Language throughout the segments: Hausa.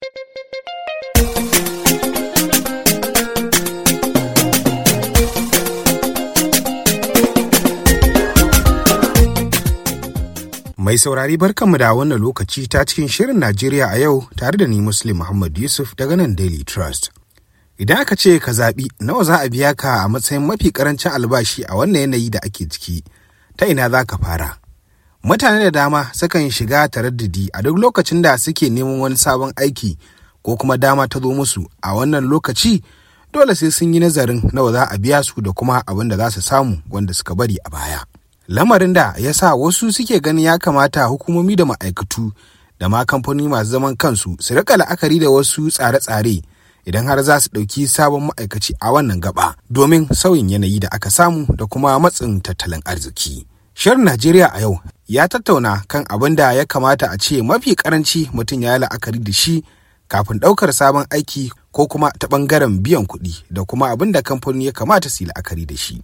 Mai saurari barkanmu da wannan lokaci ta cikin shirin Najeriya a yau tare da ni Muslim Muhammad Yusuf daga nan Daily Trust. Idan aka ce ka zaɓi nawa za a biya ka a matsayin mafi ƙarancin albashi a wannan yanayi da ake ciki, ta ina za ka fara? Mutane da dama sukan shiga taraddadi a duk lokacin da suke neman wani sabon aiki ko kuma dama ta zo musu a wannan lokaci dole sai sun yi nazarin nawa za a biya su da kuma abin da za su samu wanda suka bari a baya. Lamarin da ya sa wasu suke ganin ya kamata hukumomi da ma'aikatu da ma kamfanoni masu zaman kansu su rika la'akari da wasu tsare-tsare idan har za su ɗauki sabon ma'aikaci a wannan gaba domin sauyin yanayi da aka samu da kuma matsin tattalin arziki. Shirin Najeriya a yau ya tattauna kan abin da ya kamata a ce mafi karanci mutum ya yi la'akari da shi kafin ɗaukar sabon aiki ko kuma ta ɓangaren biyan kuɗi da kuma abin da kamfani ya kamata su yi la'akari da shi.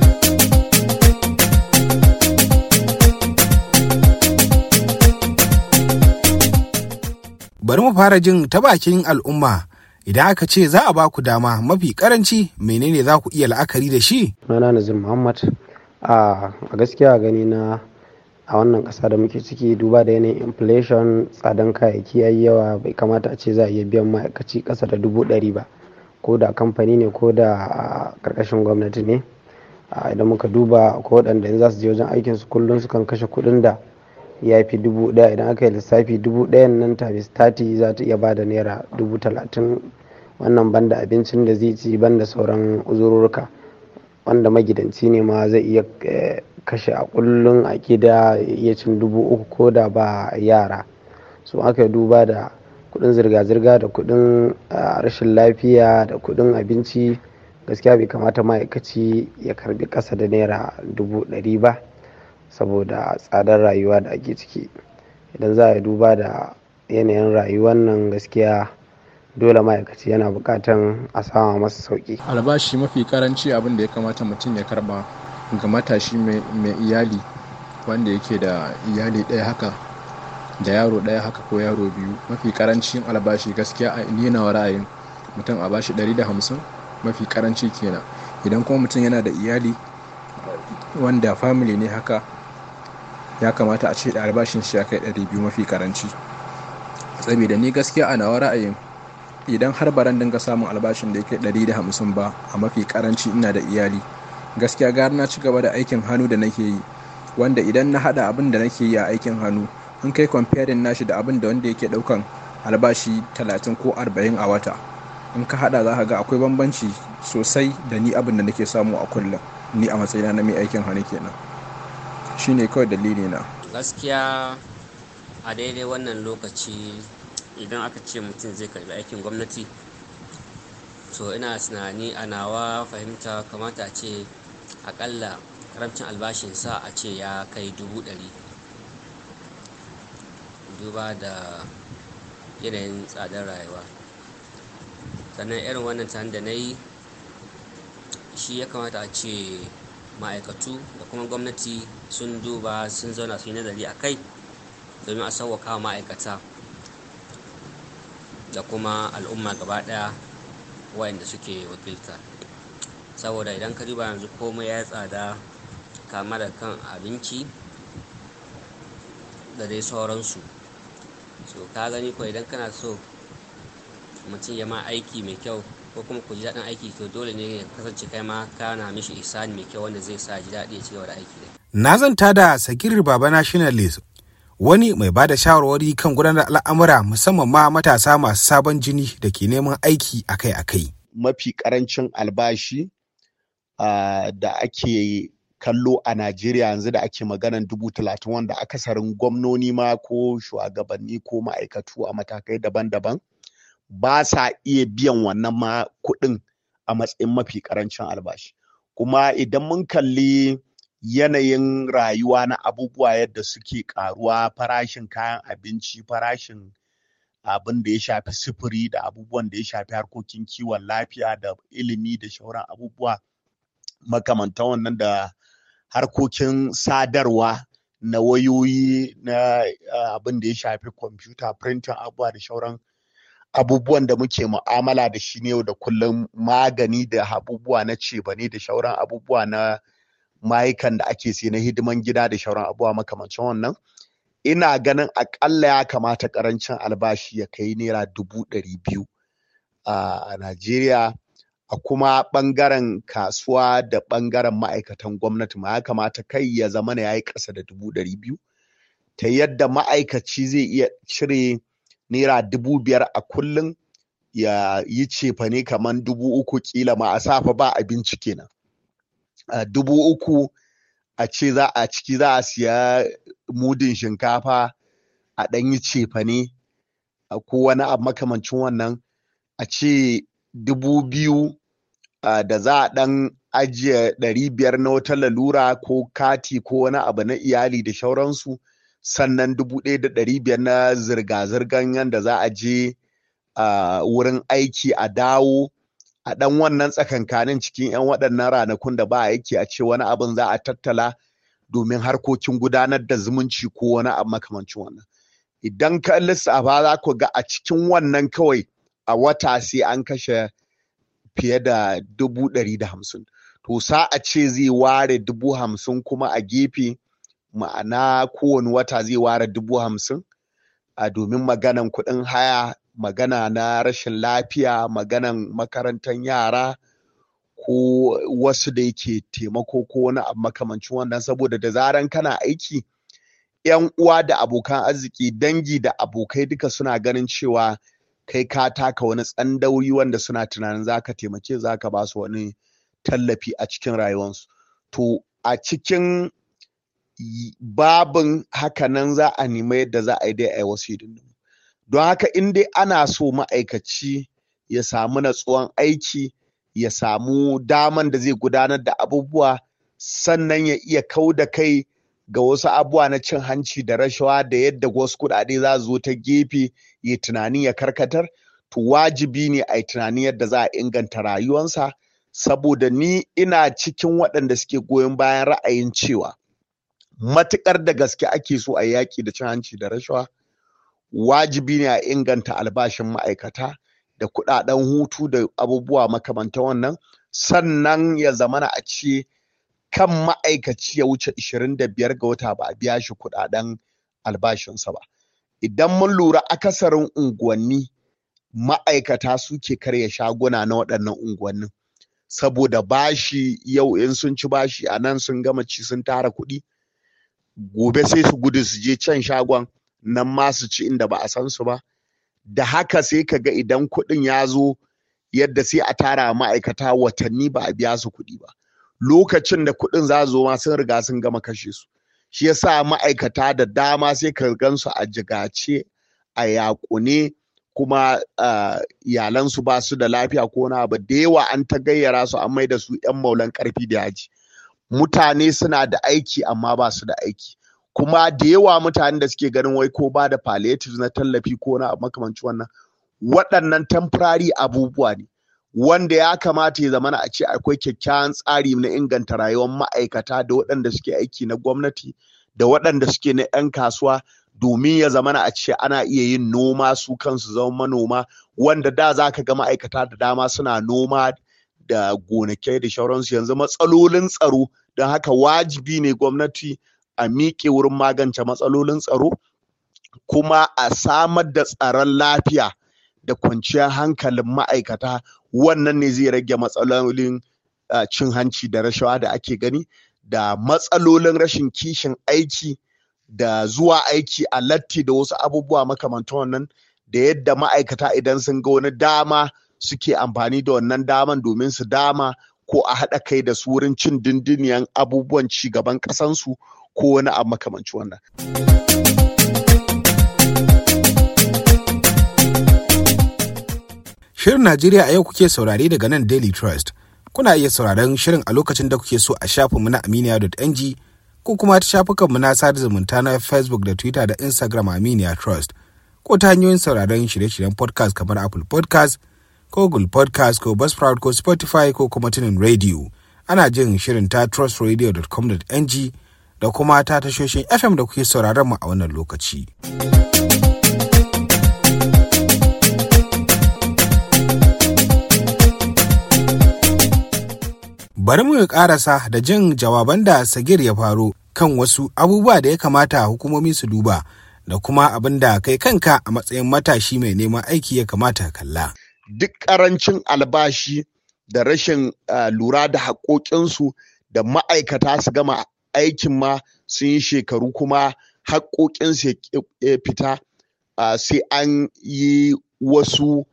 Bari mu fara jin ta bakin al'umma idan aka ce za a ba ku dama mafi karanci menene za ku iya la'akari da shi? Sunana Nazir Muhammad a gaskiya gani na a wannan ƙasa da muke ciki duba da yanayin inflation tsadan kayayyaki yayi yawa bai kamata a ce za a iya biyan ma'aikaci ƙasa da dubu ɗari ba ko da kamfani ne ko da ƙarƙashin gwamnati ne idan muka duba ko waɗanda in za su je wajen aikin su kullum sukan kashe kuɗin da ya fi dubu ɗaya idan aka yi lissafi dubu ɗayan nan times tati za ta iya bada naira dubu talatin wannan banda abincin da zai ci banda sauran uzururruka wanda magidanci ne ma zai iya kashe a kullum a gida iya cin dubu uku ko da ba yara so aka duba da kudin zirga-zirga da kudin rashin lafiya da kudin abinci gaskiya bai kamata ma'aikaci ya karbi kasa da naira dubu ɗari ba saboda tsadar rayuwa da ake ciki idan za a duba da yanayin rayuwar nan gaskiya dole ma'aikaci yana bukatan a sama masa sauki albashi mafi karanci abin da ya kamata mutum ya karba ga matashi mai iyali wanda yake da iyali ɗaya haka da yaro ɗaya haka ko yaro biyu mafi karancin albashi gaskiya a nina ra'ayin mutum a bashi 150 mafi karanci kenan idan kuma mutum yana da iyali wanda family ne haka ya kamata a ce da albashin shi ya kai 200 mafi karanci saboda ni gaskiya a nawa ra'ayin idan har baran dinga samun albashin da yake 150 ba a mafi karanci ina da iyali gaskiya gara na ci gaba da aikin hannu da nake yi wanda idan na hada abin da nake yi a aikin hannu in kai comparing nashi da abin da wanda yake daukan albashi 30 ko 40 a wata in ka hada za ka ga akwai bambanci sosai da ni abin da nake samu a kullum ni a matsayina na mai aikin hannu kenan shine kawai dalili na gaskiya a daidai wannan lokaci idan aka ce mutum zai karbi aikin gwamnati to ina tunani a nawa fahimta kamata a ce akalla karamcin albashinsa a ce ya kai dubu ɗari duba da yanayin tsadar rayuwa sannan irin wannan tare da na yi shi ya kamata a ce ma'aikatu da kuma gwamnati sun duba sun zauna su yi nazari a kai domin a sauwaka ma'aikata da kuma al'umma gaba daya wayanda suke wakilta saboda idan ka duba yanzu komai ya tsada kama da kan abinci da dai sauransu so ka gani ko idan kana so mutum ya ma aiki mai kyau ko kuma ku ji daɗin aiki to dole ne ya kasance kai ma kana mishi isani mai kyau wanda zai sa ji daɗi ya ci gaba da aiki da Na zanta da Sakir Baba Nationalist wani mai ba da shawarwari kan gudanar al'amura musamman ma matasa masu sabon jini da ke neman aiki akai-akai. Mafi karancin albashi uh, da ake kallo a Najeriya yanzu da ake maganan dubu talatin wanda akasarin gwamnoni ma ko shugabanni ko ma'aikatu a matakai daban-daban ba sa iya biyan wannan ma kuɗin a matsayin mafi karancin albashi. Kuma idan mun kalli yanayin rayuwa na abubuwa yadda suke karuwa farashin kayan abinci farashin abin da ya shafi sufuri da abubuwan da ya shafi harkokin kiwon lafiya da ilimi da shauran abubuwa makamantan wannan da harkokin sadarwa na wayoyi na abin da ya shafi kwamfuta printing abubuwa da shauran abubuwan da muke mu'amala da shi ne yau da kullum magani da abubuwa na cebane da shauran abubuwa na mayukan da ake sai na hidiman gida da shauran abubuwa makamancin wannan ina ganin akalla ya kamata karancin albashi ya kai naira dubu ɗari biyu a Najeriya a kuma ɓangaren kasuwa da ɓangaren ma'aikatan gwamnati ma ya kamata kai ya zama ya yi ƙasa da dubu ɗari biyu ta yadda ma'aikaci zai iya cire naira dubu biyar a kullum ya yi cefane kamar dubu uku kila ma a safa ba abinci kenan dubu uku a ce za a ciki za a siya mudin shinkafa a ɗan yi cefane ko wani abu makamancin wannan a ce dubu biyu da za a ɗan ajiye ɗari biyar na wata lalura ko kati ko wani abu na iyali da shauransu sannan dubu ɗaya da ɗari biyar na zirga-zirgan yadda za a je wurin aiki a dawo a ɗan wannan tsakankanin cikin 'yan waɗannan ranakun da ba aiki a ce wani abin za a tattala domin harkokin gudanar da zumunci ko wani abu makamancin wannan idan ka lissafa za ku ga a cikin wannan kawai a wata sai an kashe fiye da dubu ɗari da hamsin to sa a ce zai ware dubu hamsin kuma a gefe ma'ana kowane wata zai ware dubu hamsin a domin maganan kuɗin haya magana na rashin lafiya maganan makarantar yara ko wasu da yake taimako ko wani abu makamancin wannan saboda da zaran kana aiki yan uwa da abokan arziki dangi da abokai duka suna ganin cewa kai ka taka wani tsandauri wanda suna tunanin zaka taimake zaka ba su wani tallafi a cikin rayuwarsu to a cikin babin hakanan za a nemi yadda za a yi dai a yi wasu hidindimu don haka in dai ana so ma'aikaci ya samu natsuwan aiki ya samu daman da zai gudanar da abubuwa sannan ya iya kau da kai ga wasu abubuwa na cin hanci da rashawa da yadda wasu kuɗaɗe za zo ta gefe ya tunani ya karkatar to wajibi ne a yi tunanin yadda za a inganta rayuwansa saboda ni ina cikin waɗanda suke goyon bayan ra'ayin cewa matuƙar da gaske ake so a yaƙi da cin hanci da rashawa wajibi ne a inganta albashin ma'aikata da kuɗaɗen hutu da abubuwa makamantan wannan sannan ya zamana a ce kan ma'aikaci ya wuce 25 ga wata ba a biya shi kuɗaɗen albashinsa ba idan mun lura akasarin unguwanni ma'aikata suke karya shaguna na waɗannan unguwannin saboda bashi yau in sun ci bashi a nan sun gama ci sun tara kuɗi gobe sai su gudu su je can shagon nan ma su ci inda ba a san su ba da haka sai ka ga idan kuɗin ya zo yadda sai a tara ma'aikata watanni ba a biya su kuɗi ba lokacin da kuɗin za zo ma sun riga sun gama kashe su shi yasa ma'aikata da dama sai ka gansu a jigace a yaƙune kuma iyalansu ba su da lafiya ko na abu da yawa an ta gayyara su an mai da su 'yan maulan ƙarfi da yaji mutane suna da aiki amma ba su da aiki kuma da yawa mutane da suke ganin wai ko ba da palliatives na tallafi ko na makamanci wannan waɗannan temporary abubuwa ne wanda ya kamata ya zamana a ce akwai kyakkyawan tsari na inganta rayuwar ma'aikata da waɗanda suke aiki na gwamnati da waɗanda suke na 'yan kasuwa domin ya zamana a ce ana iya yin noma su kansu zama manoma wanda da za ka ga ma'aikata da dama suna noma da gonakai da shauransu yanzu matsalolin tsaro don haka wajibi ne gwamnati a miƙe wurin magance matsalolin tsaro kuma a samar da tsaron lafiya da kwanciyar hankalin ma'aikata wannan ne zai rage matsalolin cin hanci da rashawa da ake gani da matsalolin rashin kishin aiki da zuwa aiki a latti da wasu abubuwa makamantan wannan da yadda ma'aikata idan sun ga wani dama suke amfani da wannan daman domin su dama ko a haɗa kai da su wurin cin dindiniyan abubuwan ci gaban ƙasansu ko wani abu makamanci wannan. Shirin Najeriya a yau kuke saurare daga nan Daily Trust. Kuna iya sauraron shirin a lokacin da kuke so a shafinmu na aminiya.ng ko kuma ta shafukanmu na sada zumunta na Facebook da Twitter da Instagram Aminiya Trust. Ko ta hanyoyin sauraron shirye-shiryen podcast kamar Apple podcast ko Google podcast ko Buzzsprout ko Spotify ko kuma tunin radio. Ana jin shirin ta trustradio.com.ng da kuma ta tashoshin FM da kuke sauraron mu a wannan lokaci. Bari mu karasa da jin jawaban da Sagir ya faro kan wasu abubuwa da ya kamata hukumomi su duba da kuma abin da kai kanka a matsayin matashi mai neman aiki ya kamata kalla. Duk ƙarancin albashi da rashin uh, lura da haƙoƙinsu da ma'aikata su gama aikin ma sun yi shekaru kuma haƙoƙinsu ya fita uh, sai an yi wasu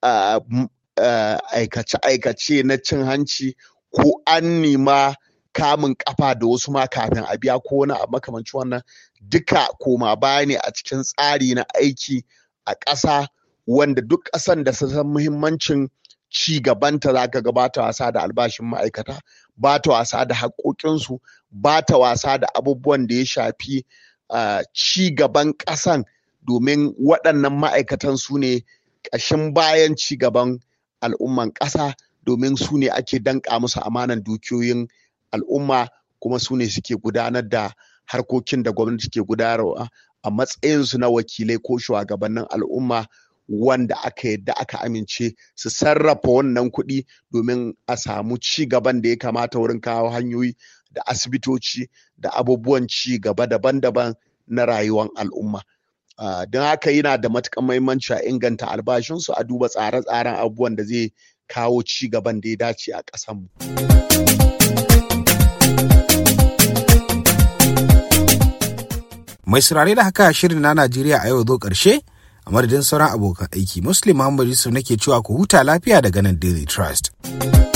aikace-aikace na cin hanci ko an nema kamun kafa da wasu ma kafin a biya ko wani abu makamancin wannan duka koma baya ne a cikin tsari na aiki a ƙasa wanda duk ƙasan da san muhimmancin ci gabanta za ka ga ba ta wasa da albashin ma'aikata ba ta wasa da haƙoƙinsu ba ta wasa da abubuwan da ya shafi ci gaban ƙasan domin waɗannan ma'aikatan su ne ƙashin bayan ci gaban al'umman ƙasa domin su ne ake danƙa musu amanan dukiyoyin al'umma kuma su ne suke gudanar da harkokin da gwamnati ke gudanarwa a matsayinsu na wakilai ko shugabannin al'umma wanda aka yadda aka amince su sarrafa wannan kuɗi domin a samu ci gaban da ya kamata wurin kawo hanyoyi da asibitoci da abubuwan ci gaba daban-daban na rayuwar al'umma. Uh, don haka yana da matuƙar muhimmanci a inganta albashinsu a duba tsare-tsaren abubuwan da zai kawo ci gaban da ya dace a ƙasanmu. Mai saurare da haka shirin na Najeriya a yau zo ƙarshe a madadin sauran abokan aiki Muslim Muhammad Yusuf nake cewa ku huta lafiya daga nan Daily Trust.